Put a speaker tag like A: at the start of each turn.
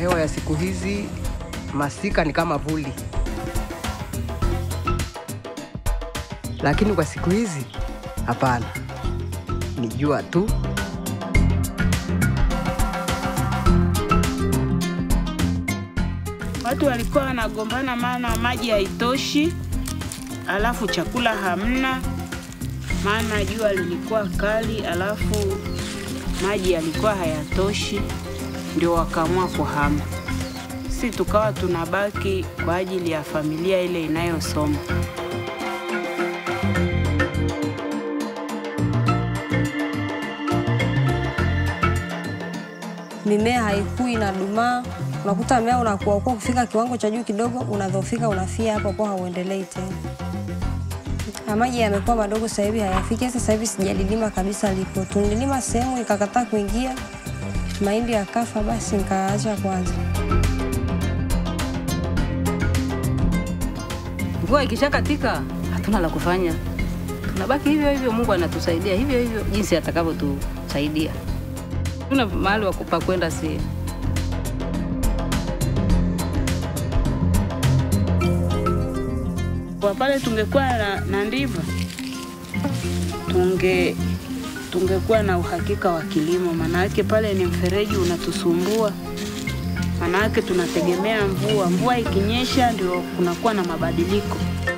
A: hewa ya siku hizi, masika ni kama vuli, lakini kwa siku hizi hapana, ni jua tu.
B: Watu walikuwa wanagombana, maana maji haitoshi, alafu chakula hamna, maana jua lilikuwa kali, alafu maji yalikuwa hayatoshi, ndio wakaamua kuhama. Si tukawa tunabaki kwa ajili ya familia ile inayosoma.
C: mimea haikui na dumaa, unakuta mmea unakuwa ukuwa kufika kiwango cha juu kidogo, unadhofika, unafia hapo kwa hauendelei tena. Na maji yamekuwa madogo sasa hivi hayafiki. Sasa hivi sijalilima kabisa lipo, tulilima sehemu ikakataa kuingia, mahindi yakafa, basi nikaacha kwanza.
D: Mvua ikishakatika hatuna la kufanya, tunabaki hivyo hivyo. Mungu anatusaidia hivyo hivyo jinsi atakavyotusaidia. Tuna mahali wa pa kwenda, si
B: Kwa pale tungekuwa na, na ndiva tunge tungekuwa na uhakika wa kilimo, maanake pale ni mfereji unatusumbua, maanake tunategemea mvua. Mvua ikinyesha ndio kunakuwa na mabadiliko.